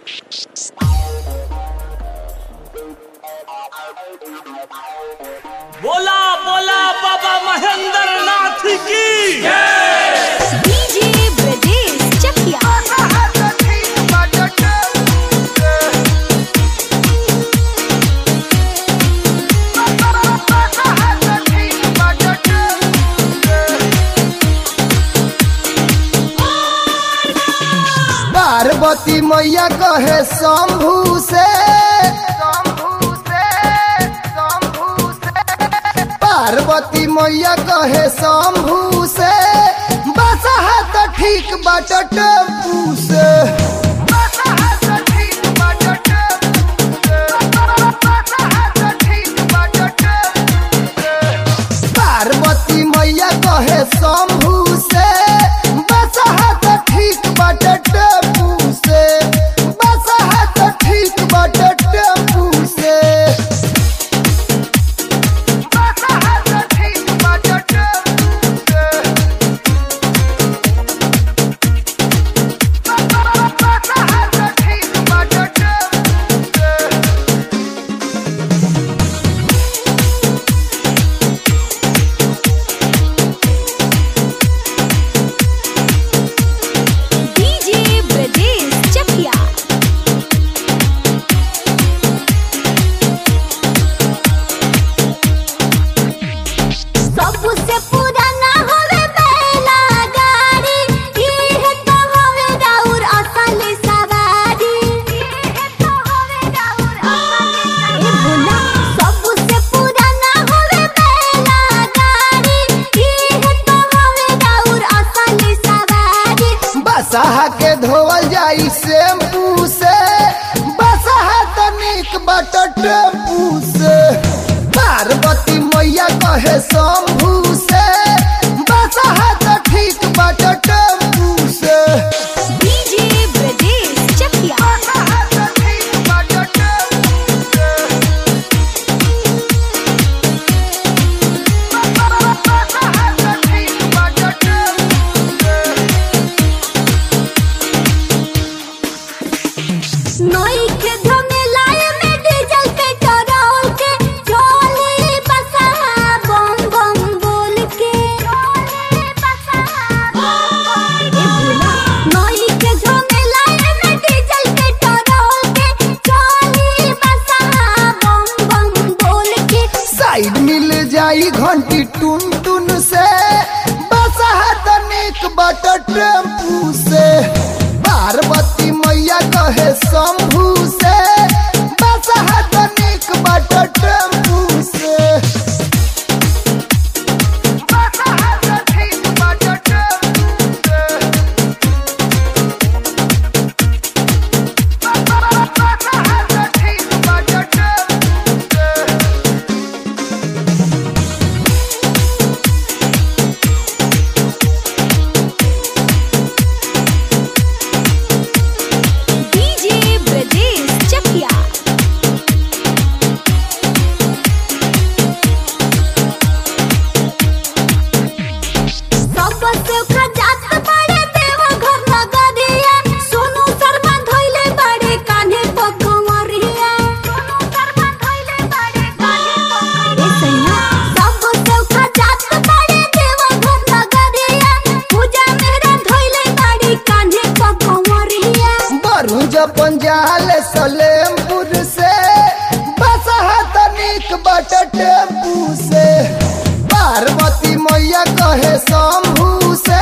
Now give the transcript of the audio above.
बोला बोला बाबा महेंद्र नाथ की डीजे ब्रजेश चकिया पार्वती मैया कहे शंभू से पार्वती मैया कहे शंभू से बस हाथ ठीक बाट टेम्पू से पार्वती मैया कहे शंभू से बस हाथ ठीक बाट टेम्पू से बस हाथ ठीक बाट टेम्पू से डीजे ब्रजेश चकिया सबसे पुराना हवे बैला गाड़ी इहे तो हवे राउर असली सवारी इहे तो हवे राउर असली सवारी सबसे पुराना हवे बैला गाड़ी इहे तो हवे राउर असली सवारी बसहा के धोवल जाई शैम्पू से बसहा तनिक बाट टेम्पू से पार्वती मैया कहे शंभू से बसहा त ठीक बाट टेम्पू से डीजे ब्रजेश चकिया नई के झमेलाए में डीजल पेट्रोल के चोली बसा बम बम बोल के नई के झमेलाए में डीजल पेट्रोल के चोली बसा बम बम बोल के साइड मिल जाई घंटी टुन टुन से बसहा तनिक बाट टेम्पू से पार्वती मैया कहे शंभू से बसहा तनिक बाट टेम्पू से डीजे ब्रजेश चकिया सबसे खजात बड़े देवा घर नगरिया सोनू शर्मा धोइले बड़े कान्हे पकमरिया सोनू शर्मा धोइले बड़े कान्हे पकमरिया सबसे खजात बड़े देवा घर नगरिया पूजा मेरा धोइले बड़े कान्हे पकमरिया बरू जपन जाल सलेमपुर से बसहा तनिक बाट टेम्पू से पार्वती मैया कहे शंभू से